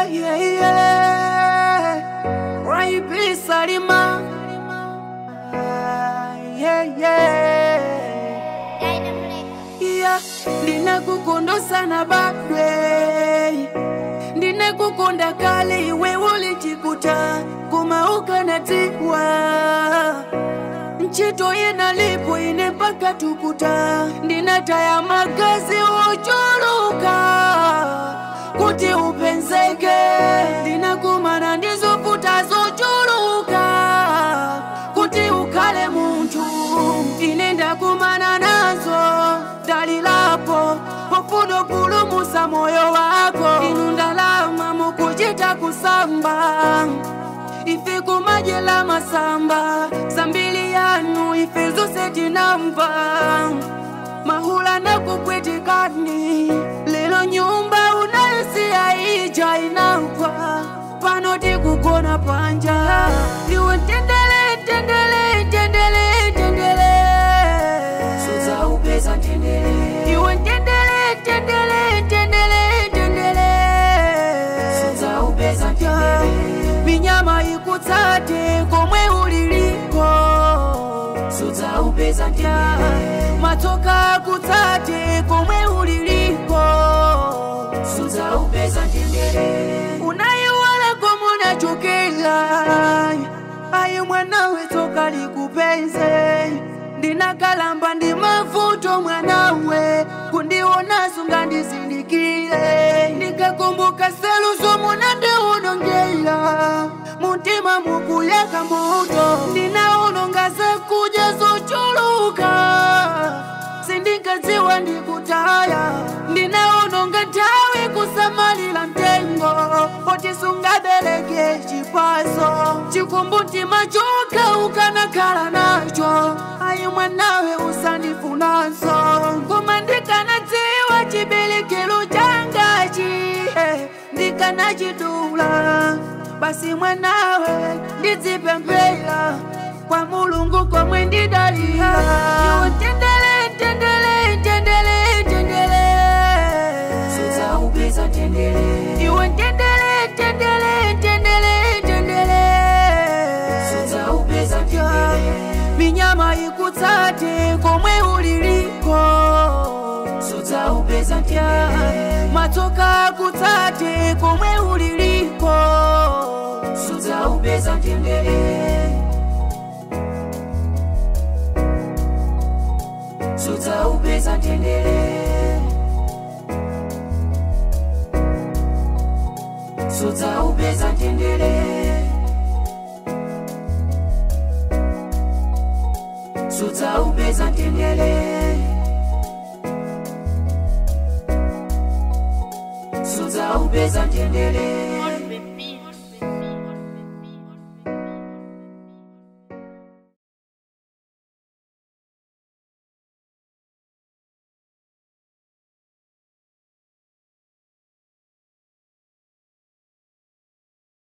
yeah, yeah, yeah. Raibi Salima. Ah, yeah, yeah. Yeah, ndinakukunda sana badwe ndinakukunda kale iwe ulijikuta kumauka na tiwa nchito yenalipo ine mpaka tukuta ndinataya magazi uchuluka kuti upenzeke ndinakumana ndizoputa zochuluka kuti ukhale munthu ine ndakumana nazo dalilapo pofuna kupulumusa moyo wako inu ndalama mukuchita kusamba ife kumajela masamba sambili yanu ife zose tinamva mahula na kupwetekani lelo nyumba unayosiya ija inagwa pano tikugona panja iwe tendele tendele tendele tendele Suza upeza tendele iwe tendele tendele tendele tendele Suza upeza tendele minyama ikutsate komwe uliliko Suza upeza tendele matsoka akutsate komwe uliliko Suza upeza tendele unayiwala komunachokela ayi mwanawe tsoka likupenze ndinakalamba ndi mavuto mwanawe kundionaso ngandizindikile ndikakumbuka selu zomunandiunongela mutima mukuyaka moto ndinaunonga zakudya zochuluka sindinkadziwa ndikutaya ndinaunonga nthawi kusamalira mtengo poti sungabereke chipaso chikumbutima chokha ukanakhala nacho ayi mwanawe usandifunanso koma ndikanadziwa chiberekero changachi eh, ndikanachidula basi mwanawe ndidzipemphera kwa mulungu komwe ndidalira iwe tendele tendele tendele tendele Suza upeza tendele iwe tendele tendele tendele tendele Suza upeza tendele minyama ikutsate komwe uliliko Suza upeza tendele matsoka akutsate komwe uliliko Suza upeza tendele Suza upeza tendele Suza upeza tendele Suza upeza tendele Suza upeza tendele